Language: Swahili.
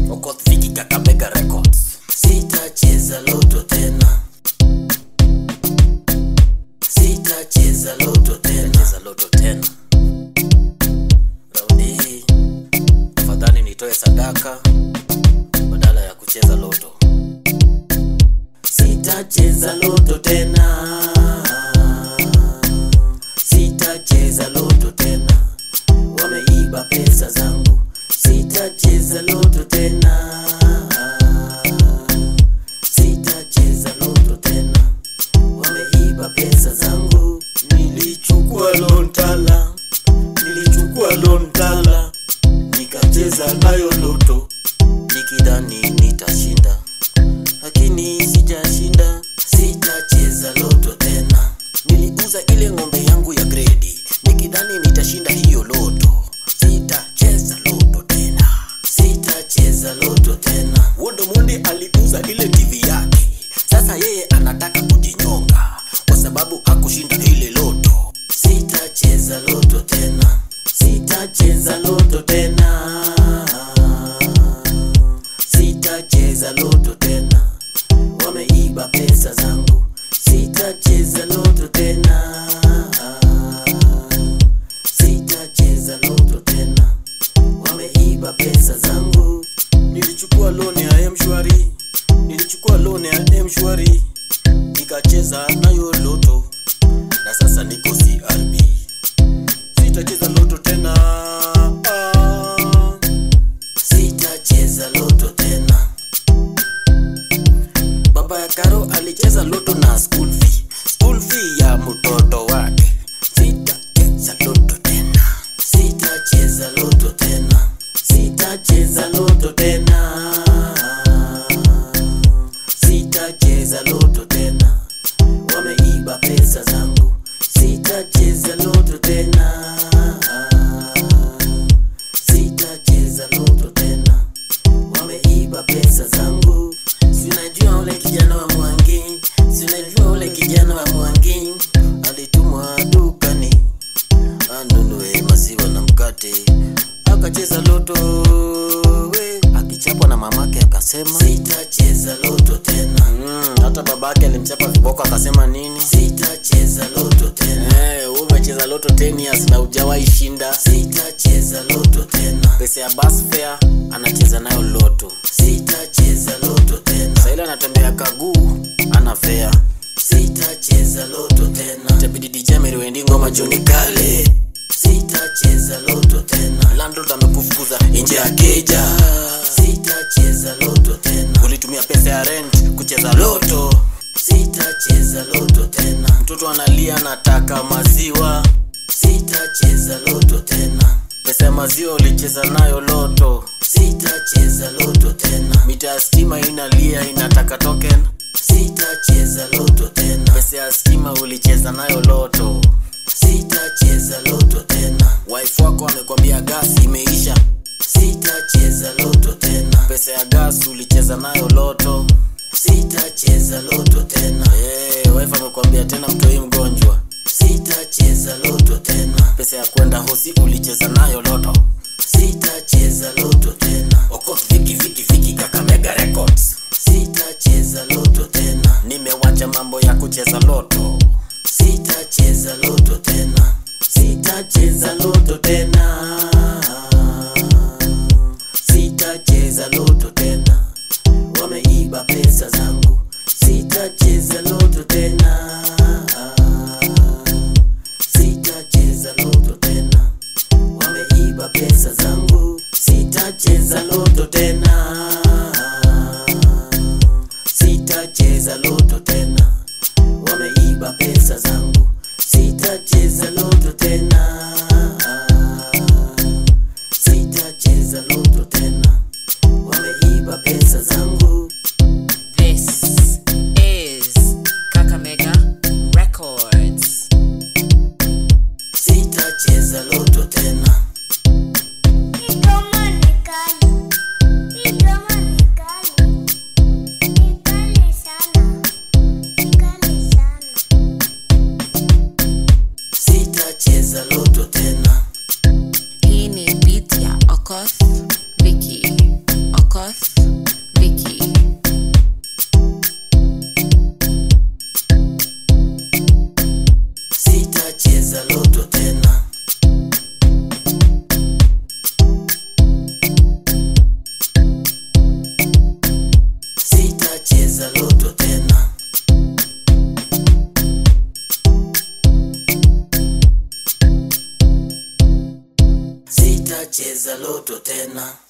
Okoth Viki Kakamega Records. Sitacheza loto tena, sitacheza loto tena, Cheza loto tena. Raundi hii afadhali nitoe sadaka badala ya kucheza loto. sitacheza loto tena, sitacheza loto tena, wameiba pesa zangu, sitacheza loto tena, sitacheza loto tena, wameiba pesa zangu, nilichukua lontala, nilichukua lontala, nikacheza nayo loto, nikidhani nitashinda lakini sijashinda, sitacheza loto tena. Niliuza ile ng'ombe yangu ya gredi nikidhani nitashinda hiyo loto, sitacheza loto tena, sitacheza loto tena. Wodo Mundi aliuza ile TV yake, sasa yeye anataka kujinyonga kwa sababu hakushinda ile loto. Sitacheza loto tena, sitacheza loto tena, sitacheza loto tena, wameiba pesa zangu, sitacheza loto tena, sitacheza loto tena, wameiba pesa zangu. Nilichukua loan ya mshwari, nilichukua loan ya mshwari, nikacheza nayo loto na sasa niko CRB. Sitacheza loto tena, ah. sitacheza loto tena. Baba ya Karo alicheza loto na school fee, school fee ya mtoto wake. Sitacheza loto tena, sitacheza loto tena, sitacheza loto tena, sitacheza loto tena wameiba pesa zangu, sitacheza loto tena, sitacheza loto tena, wameiba pesa zangu. Sinajua ule kijana wa Mwangi, sinajua ule kijana wa Mwangi alitumwa dukani anunue maziwa na mkate, akacheza loto we, akichapwa na mamake akasema sitacheza loto tena. Mm, hata babake alimchapa viboko akasema nini? Sitacheza loto tena, Eh, wewe umecheza loto 10 years na hujawahi shinda. sitacheza loto tena, Pesa ya bus fare anacheza nayo loto. sitacheza loto tena, Sasa ile anatembea kaguu ana fare. sitacheza loto tena, Itabidi DJ Meriwendi ngoma Johnny Kale. sitacheza loto tena, Landlord amekufukuza nje ya keja. sitacheza loto tena, Ulitumia pesa ya rent kucheza loto. sitacheza loto tena, Mtoto analia anataka maziwa. sitacheza loto tena, Pesa ya maziwa ulicheza nayo loto. sitacheza loto tena, Mita ya stima inalia inataka token. sitacheza loto tena, Pesa ya stima ulicheza nayo loto. sitacheza loto tena, Wife wako amekwambia gasi imeisha. sitacheza loto tena, Pesa ya gas ulicheza nayo loto. sitacheza loto tena, Eh, wife amekwambia tena mtoi mgonjwa. sitacheza loto tena, Pesa ya kwenda hosi ulicheza nayo loto. sitacheza loto tena, Okoth Viki Viki Viki Kakamega Records. sitacheza loto tena, Nimewacha mambo ya kucheza loto. sitacheza loto tena, sitacheza loto tena, sitacheza loto tena, wameiba pesa zangu, sitacheza loto tena, sitacheza loto tena, wameiba pesa zangu, sitacheza loto tena, sitacheza loto tena wameiba pesa zangu, sitacheza loto tena, sitacheza loto tena, wameiba pesa zangu. This is Kakamega Records. Sitacheza loto tena, Igoma ni kali, igoma ni kali, ni kali sana, ni kali sana. sitacheza loto tena, Hii ni beat ya Okoth Vicky. Okoth cheza loto tena